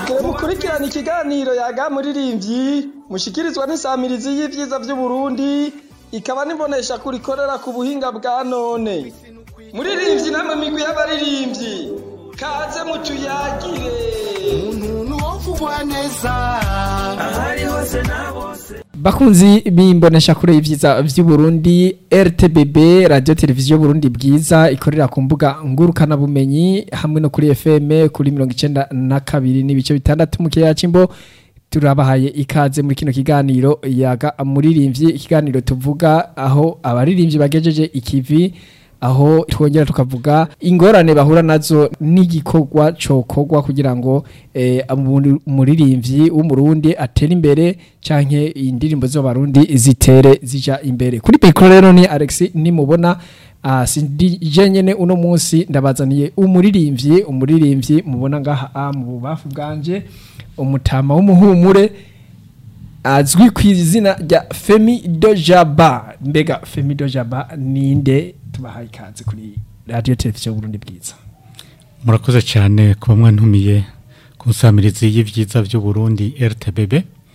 Mugire mukurikirana ikiganiro yaga muririmbyi mushikirizwa n'isamirizi y'ivyiza vy'Uburundi ikaba nibonesha kurikorera ku buhinga bwa none. Muririmbyi namwe migwi y'abaririmbyi kaze mutuyagire. umuntu wovugwa neza ahari hose na bose bakunzi bimbonesha kure y'ivyiza vy'Uburundi RTBB radio televiziyo Burundi bwiza ikorera ku mbuga ngurukana bumenyi hamwe no kuri FM kuri 92 n'ibice bitandatu mu kiyaga cimbo turabahaye ikaze muri kino kiganiro yaga muririmbyi ikiganiro tuvuga aho abaririmbyi bagejeje ikivi aho twongera tukavuga ingorane bahura nazo n'igikorwa cokorwa kugira ngo eh, umuri- umuririmbyi w'umurundi atere imbere canke indirimbo z'abarundi zitere zija imbere kuri mikoro rero ni Alex nimubona uh, sindi nyene uno munsi ndabazaniye umuririmbyi umuririmbyi mubona ngaha ah, mu bubafu bwanje umutama w'umuhumure azwi ku izina rya Femi Dojaba mbega Femi Dojaba ninde tubahaye ikaze kuri radio televiziyo Burundi bwiza murakoze cyane kuba mwantumiye ku nsamirizi y'ivyiza vy'uburundi rtbb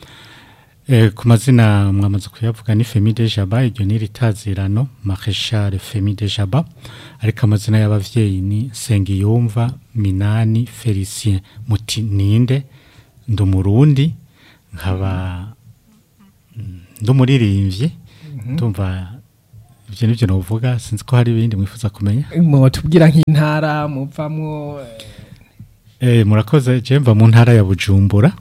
e, ku mazina mwamaze kuyavuga ni femi de jaba iryo ni ritazirano mareshal femi de jaba ariko amazina y'abavyeyi ni nsengiyumva minani felicien muti ninde ndi umurundi nkaba mm, ndi umuririmbyi ndumva ivyo nivyo novuga sinzi ko hari ibindi mwifuza kumenya mwotubwira nk'intara muvamwo Eh, murakoze je mva mu ntara ya Bujumbura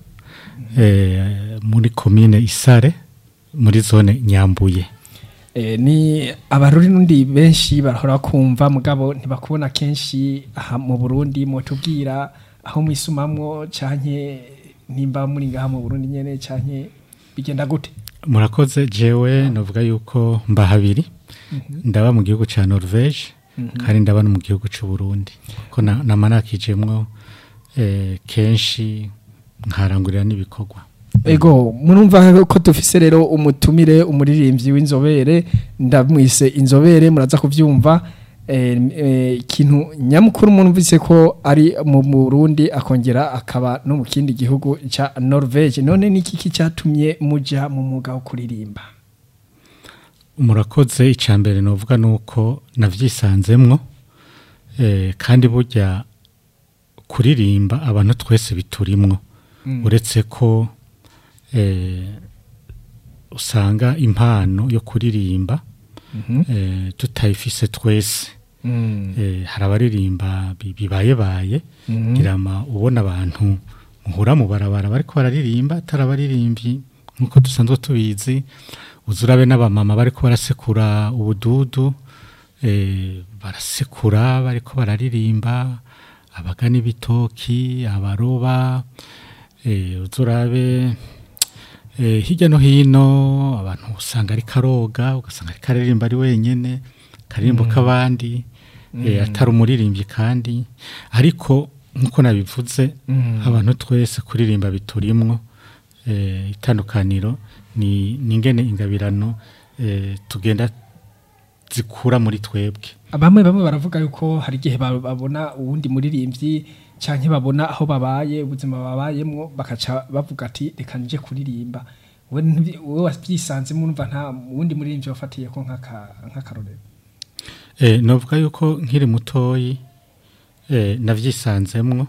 eh, muri komine Isare muri zone Nyambuye eh, ni abaruri nundi benshi barahora kumva mugabo ntibakubona kenshi aha mu Burundi mwotubwira aho mwisumamwo canke nimba muri ngaha mu Burundi nyene canke bigenda gute murakoze jewe novuga yuko mba habiri ndaba mu gihugu ca Norvege kandi ndaba no mu gihugu c'u Burundi ko na- namanakijemwo eh, kenshi nkarangurira n'ibikorwa Ego murumva ko dufise rero umutumire umuririmbyi w'inzobere ndamwise inzobere muraza kuvyumva eh, eh, ikintu nyamukuru murumvise ko ari mu Burundi akongera akaba no mu kindi gihugu ca Norvege none niki kicatumye muja mu mwuga wo kuririmba murakoze icambere novuga nuko navyisanzemwo eh, kandi burya kuririmba abantu twese biturimwo uretse ko eh, usanga impano yo kuririmba eh, tutayifise twese eh, hari abaririmba bi- bibayebaye girama ubona abantu muhura mu barabara bariko bararirimba atari abaririmbyi nkuko dusanzwe tubizi uzurabe n'abamama bariko barasekura ubududu eh, barasekura bariko bararirimba abagana ibitoki abaroba eh, uzurabe eh, hirya no hino abantu usanga ari karoga ugasanga ari karirimba ari wenyene karirimbo k'abandi eh, atari umuririmbyi kandi ariko nkuko nabivuze abantu twese kuririmba biturimwo eh, itandukaniro ni ni ingene ingabirano eh, tugenda zikura muri twebwe bamwe bamwe baravuga yuko hari igihe ba- babona uwundi muririmbyi canke babona aho babaye ubuzima babayemwo bakaca bavuga ati reka nje kuririmba wowe ntibi- wowe wavyisanzemo urumva nta wundi muririmbyi wafatiye ko nk'aka- nk'akarorero Eh, novuga yuko nkiri mutoyi eh, navyisanzemwo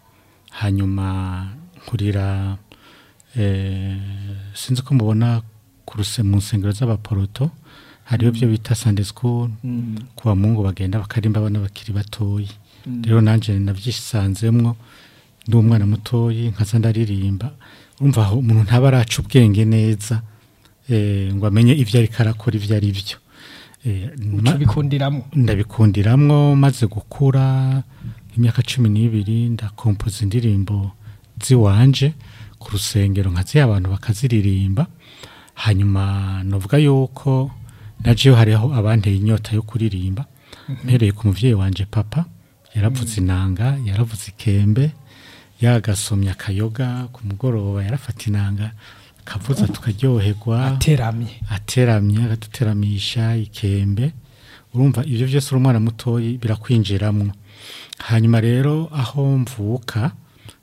hanyuma nkurira eh, sinzi ko mubona ku ruse mu nsengero z'abaporoto hariho byo bita Sunday school kuwa mungu bagenda bakarimba abana bakiri batoyi rero nanje navyisanzemwo ndi umwana mutoyi nkaza ndaririmba urumva aho umuntu ntaba araca ubwenge neza eh, ngo amenye ivyo ariko arakora ivyo ari vyo eh, ma- ubikundiramo ndabikundiramwo maze gukura imyaka cumi n'ibiri ndakompoza indirimbo ziwanje ku rusengero nkaziha abantu bakaziririmba hanyuma novuga yuko najeyo hariho abanteye inyota yo kuririmba mpereye ku muvyeyi wanje papa yaravuze inanga yaravuze ikembe yagasomya akayoga ku mugoroba yarafata inanga akavuza tukaryoherwa ateramye ateramye akaduteramisha ikembe urumva ibyo byose uri umwana mutoyi birakwinjiramwo hanyuma rero aho mvuka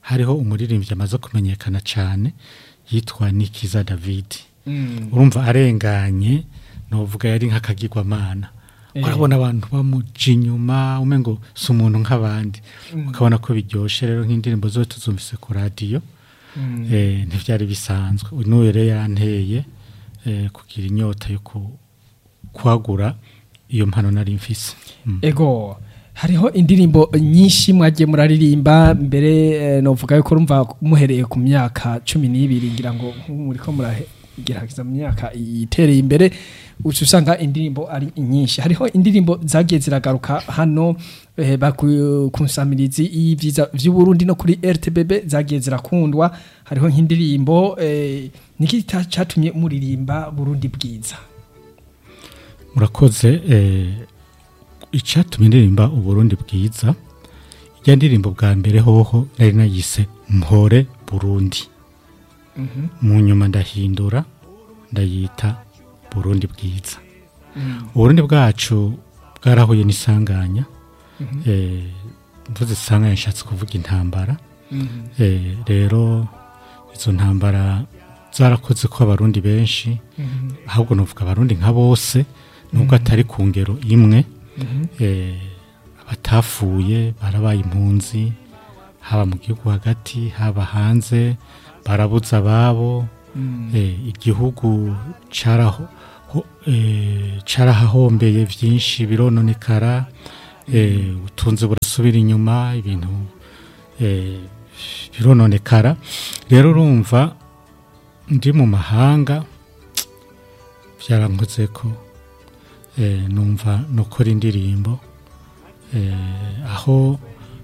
hariho umuririmbyi amaze kumenyekana cyane yitwa nikiza david Mm. urumva arenganye novuga yari nk'akagirwamana Eh. urabona abantu bamuja inyuma umengo si umuntu nk'abandi ukabona ko biryoshye rero nk'indirimbo zose tuzumvise ku radiyo Mm. eh, ntibyari bisanzwe n'uyu rero yanteye eh, kugira inyota yo ku- kwagura iyo mpano nari mfise Mm. ego hariho indirimbo nyinshi mwagiye muraririmba mbere eh, novuga yuko urumva muhereye ku myaka cumi n'ibiri ngira ngo muriko muragerageza mu myaka itereye imbere uca usanga indirimbo ari nyinshi hariho indirimbo zagiye ziragaruka hano eh, baku- ku nsamirizi y'ivyiza vy'uburundi no kuri rtbb zagiye zirakundwa hariho nk'indirimbo eh, niki ta- catumye muririmba burundi bwiza murakoze eh, icyatumye ndirimba uburundi bwiza ijya ndirimbo bwa mbere hoho nari nayise mpore burundi mu nyuma ndahindura ndayita burundi bwiza uburundi bwacu bwarahuye n'isanganya eh, mvuze isanganya nshatse kuvuga intambara eh, rero izo ntambara zarakoze ko abarundi benshi ahubwo nuvuga abarundi nka bose nubwo atari ku ngero imwe eh, abatafuye barabaye impunzi haba mu gihugu hagati haba hanze barabuza ababo eh, igihugu caraho ho- eh, carahahombeye vyinshi birononekara eh, utunze burasubira inyuma ibintu eh, birononekara rero urumva ndi mu mahanga byarankoze ko eh, numva nukora indirimbo eh, aho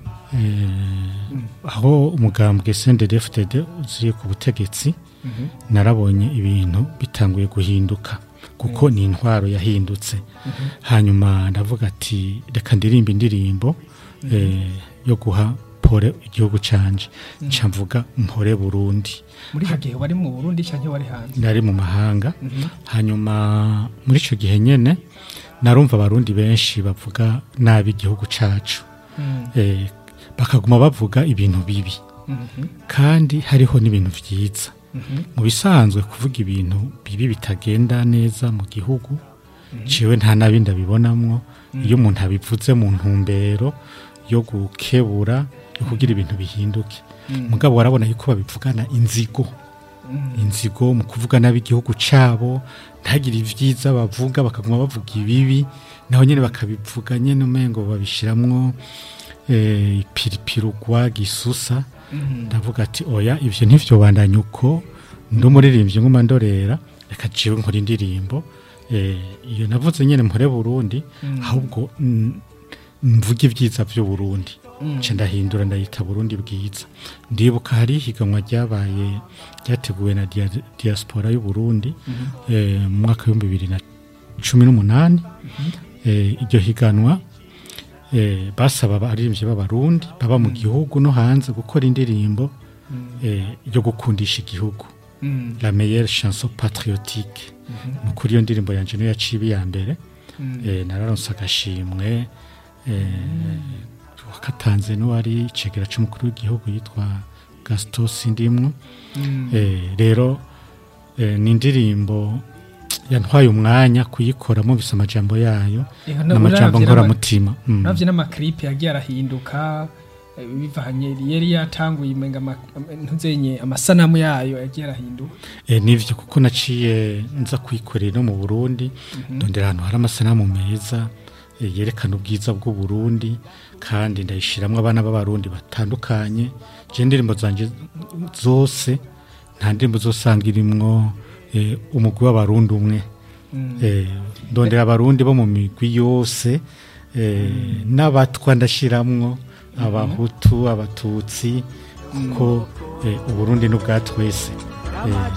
eh, aho umugambwe CNDD-FDD uziri ku butegetsi narabonye ibintu bitanguye guhinduka kuko ni intwaro yahindutse hanyuma ndavuga ati reka ndirimba indirimbo eh, yo guha pore igihugu canje nca mvuga mpore burundi muri icyo gihe wari mu burundi cyangwa wari hanze nari mu mahanga hanyuma muri icyo gihe nyine narumva abarundi benshi bavuga nabi igihugu cyacu Eh, bakaguma bavuga ibintu bibi kandi hariho n'ibintu byiza mu bisanzwe kuvuga ibintu bibi bitagenda neza mu gihugu ciwe nta nabi ndabibonamwo iyo umuntu abivuze mu ntumbero yo gukebura yo kugira ibintu bihinduke mugabo warabona yuko babivugana inzigo inzigo mu kuvuga nabi igihugu cyabo ntagire ibyiza bavuga bakaguma bavuga ibibi naho nyine bakabivuga nyine umengo babishiramwo eh, ipiripirugwa gisusa ndavuga ati oya ivyo ntivyo bandanya uko ndi umuririmbyi nguma ndorera reka jiwe nkora indirimbo eh, iyo navuze nyine mpore burundi ahubwo mm, mvuge ibyiza by'u Burundi nce ndahindura ndayita Burundi bwiza ndibuka hari ihiganwa ryabaye ryateguwe na dia- diaspora y'u Burundi eh, mu mwaka w'ibihumbi bibiri na cumi n'umunani eh, iryo higanwa eh, basaba abaririmbyi b'abarundi baba mu gihugu no hanze gukora indirimbo eh, yo gukundisha igihugu la meilleure chanson patriotique ni ukuri iyo ndirimbo yanje niyo yaciye iya mbere eh, nararonse agashimwe eh, wakatanze n'uwari icegera c'umukuru w'igihugu yitwa gaston sindimwo eh, rero eh, ni indirimbo yantwaye umwanya kuyikora mubise amajambo yayo Ego, n'amajambo uravye nkoramutima Mm. uravye n'amaklipe yagiye arahinduka eh, bivanye yari yatanguye imenga ama- ama- ntuzenye amasanamu yayo yagiye arahinduka E, nivyo kuko naciye nza kwikorera no mu Burundi ndondera ahantu hari amasanamu meza e, yerekana ubwiza bw'u Burundi kandi ndayishiramwo abana b'abarundi batandukanye je indirimbo zanje zose nta ndirimbo zosanga irimwo e, umugwi w'abarundi umwe e, ndondera abarundi bo mu migwi yose e, n'abatwa ndashiramwo abahutu abatutsi kuko e, uburundi n'ubwa twese e,